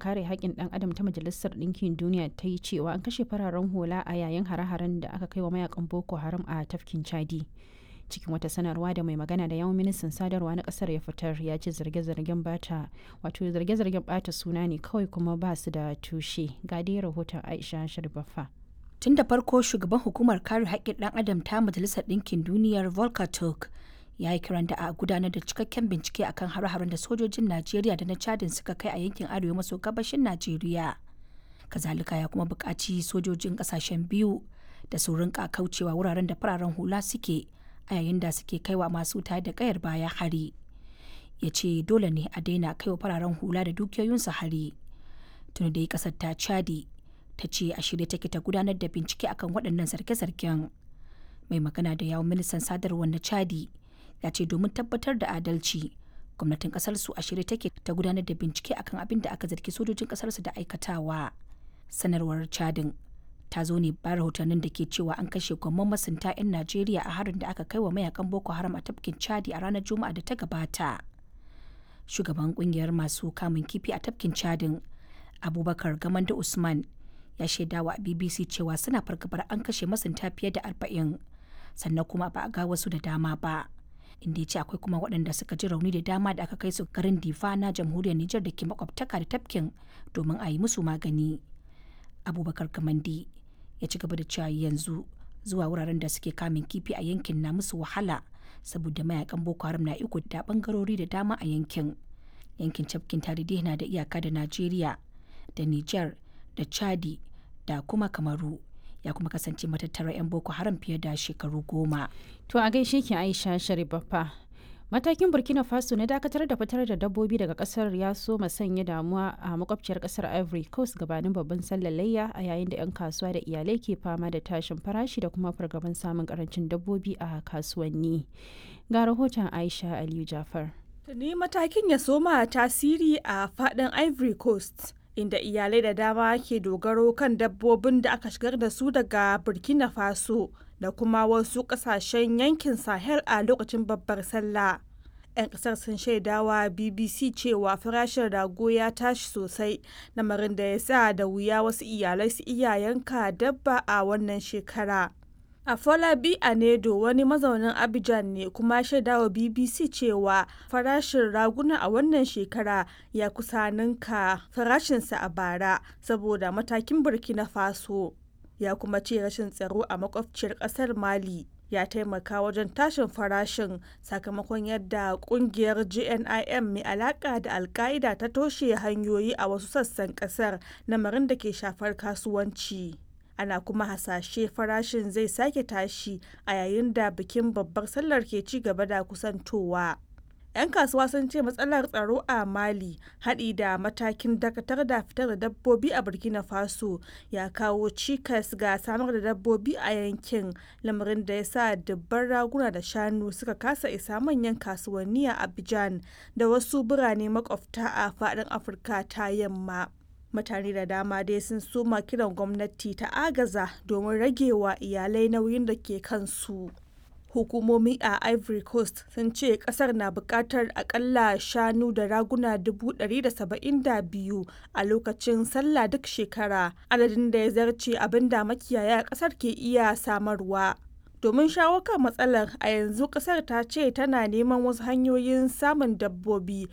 kare haƙƙin ɗan adam ta majalisar ɗinkin duniya ta yi cewa an kashe fararen hula a yayin hare-haren da aka kai wa mayakan boko haram a tafkin chadi cikin wata sanarwa da mai magana da yawon ministan sadarwa na kasar ya fitar ya ce zarge-zargen bata wato zarge-zargen bata suna ne kawai kuma ba su da tushe ga dai rahoton aisha sharbaffa tun da farko shugaban hukumar kare haƙƙin ɗan adam ta majalisar ɗinkin duniyar volker turk ya yi kiran da a gudanar da cikakken bincike akan har-haren da sojojin najeriya da na chadin suka kai a yankin arewa maso gabashin najeriya kazalika ya kuma buƙaci sojojin ƙasashen biyu da su rinka kaucewa wuraren da fararen hula suke a yayin da suke kaiwa masu tayar da kayar baya hari ya ce dole ne a daina kaiwa fararen hula da dukiyoyinsu hari tuni dai kasar ta chadi ta ce a shirye take ta gudanar da bincike akan waɗannan zarge-zargen mai magana da yawon ministan sadarwar na chadi ya ce domin tabbatar da adalci gwamnatin kasar su a shirye take ta gudanar da bincike akan abin da aka zargi sojojin kasar su da aikatawa sanarwar chadin ta zo ne ba rahotannin da ke cewa an kashe gwamman masunta 'yan Najeriya a harin da aka kai wa mayakan Boko Haram a tafkin Chadi a ranar Juma'a da ta gabata. Shugaban kungiyar masu kamun kifi a tafkin Chadin, Abubakar Gamanda Usman, ya shaidawa a BBC cewa suna fargabar an kashe masunta fiye da arba'in, sannan kuma ba a ga wasu da dama ba. Inda ya ce akwai kuma waɗanda suka ji rauni da dama da aka kai su garin Difa na jamhuriyar Nijar da ke makwabtaka da tafkin domin a yi musu magani. Abubakar Kamandi ya ci gaba da cewa yanzu zuwa wuraren da suke kamun kifi a yankin na musu wahala saboda mayakan boko haram na iko da bangarori da dama a yankin yankin cafkin tarihi na da iyaka da najeriya da niger da chadi da kuma kamaru ya kuma kasance matattara 'yan boko haram fiye da shekaru goma to a gaishe ki aisha sharibaffa matakin burkina faso na dakatar da fitar da dabbobi daga kasar ya so sanya damuwa a makwabciyar kasar ivory coast gabanin babban sallar layya a yayin da 'yan kasuwa da iyalai ke fama da tashin farashi da kuma fargaban samun karancin dabbobi a kasuwanni ga rahoton aisha aliyu jafar tuni matakin ya soma tasiri a fadin ivory coast inda iyalai da dama ke dogaro kan dabbobin da aka shigar da su daga burkina faso da kuma wasu kasashen yankin sahel a lokacin babbar sallah 'yan kasar sun shaidawa bbc cewa farashin rago ya tashi sosai lamarin da ya sa da wuya wasu iyalai su iya yanka dabba a wannan shekara Afolabi Anedo wani mazaunin Abidjan ne kuma shaidawa BBC cewa farashin raguna a wannan shekara ya kusa ninka farashinsa a bara saboda matakin Burkina Faso. Ya kuma ce rashin tsaro a makwabciyar ƙasar Mali ya taimaka wajen tashin farashin sakamakon yadda kungiyar GNIM mai alaka da alka'ida ta toshe hanyoyi a wasu sassan kasar lamarin da ke shafar kasuwanci. ana kuma hasashe farashin zai sake tashi a yayin da bikin babbar sallar ke ci gaba da kusantowa. 'yan kasuwa sun ce matsalar tsaro a mali haɗi da matakin dakatar da fitar da dabbobi a burkina faso ya kawo cikas ga samar da dabbobi a yankin lamarin da ya sa dubban raguna da shanu suka kasa isa manyan kasuwanni a abidjan da wasu birane makwabta a faɗin afirka ta yamma mutane da dama dai sun soma kiran gwamnati ta agaza domin ragewa iyalai nauyin da ke kansu hukumomi a ivory coast sun ce kasar na bukatar akalla shanu da raguna 172 a lokacin sallah duk shekara adadin da ya zarce abin da makiyaya kasar ke iya samarwa domin shawo kan matsalar a yanzu kasar ta ce tana neman wasu hanyoyin samun dabbobi